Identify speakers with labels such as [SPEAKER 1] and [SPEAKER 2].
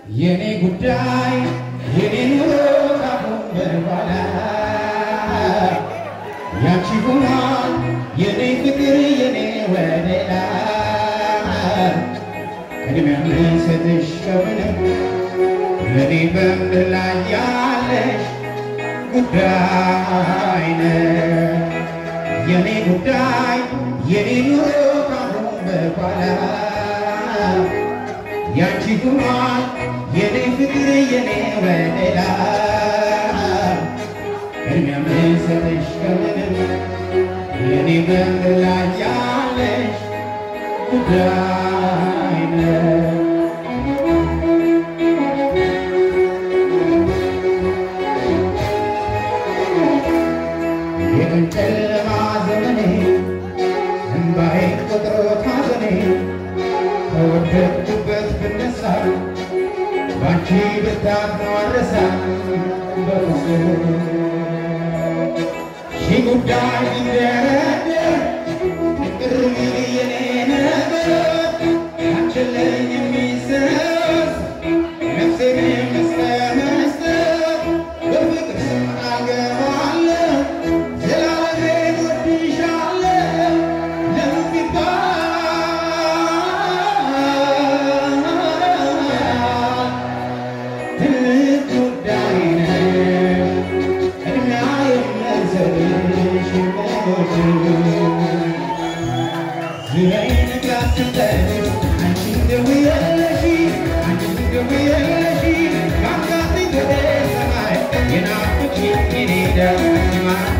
[SPEAKER 1] የኔ ጉዳይ የኔ ኑሮ ካሁን በኋላ ያንቺ ሆኗል የኔ ፍቅር የኔ ወደላ ቅድሚያ ምንሰጥሽ ከምንም ለኔ በምድር ላይ ያለሽ ጉዳይ ነሽ የኔ ጉዳይ የኔ ኑሮ ካሁን በኋላ ያንቺ ሆኗል የኔ ፍቅር የኔ ወደላ ቅድሚያ ምንሰጥሽ ከምንም የኔ በምድር ላይ ያለሽ ጉዳይ ነሽ የቀን ጨለማ ዘመኔ እንባዬ ቆጥሮ ታዘኔ ከወደቅኩበት ብነሳ ባንቺ ብርታት ነው አልረሳ በፍጹም ሺህ ጉዳይ ቢንደረደር ፍቅር ሚል የኔ ነገር አንችለኝ የሚሰስ ነፍሴን መስጠት መስጠት በፍቅር ስም አገባለሁ ዘላለሜን ወድሻለሁ ለምን ቢባል ትልቅ ጉዳይ ነው ቅድሚያ የምሰጥሽ ዙሪያዬን ካስከተል አንቺ ደውዬልሽ አንቺ ደውዬልሽ ካንጋት ወደ ሰማይ የናፍቅሽኝ የኔ ደም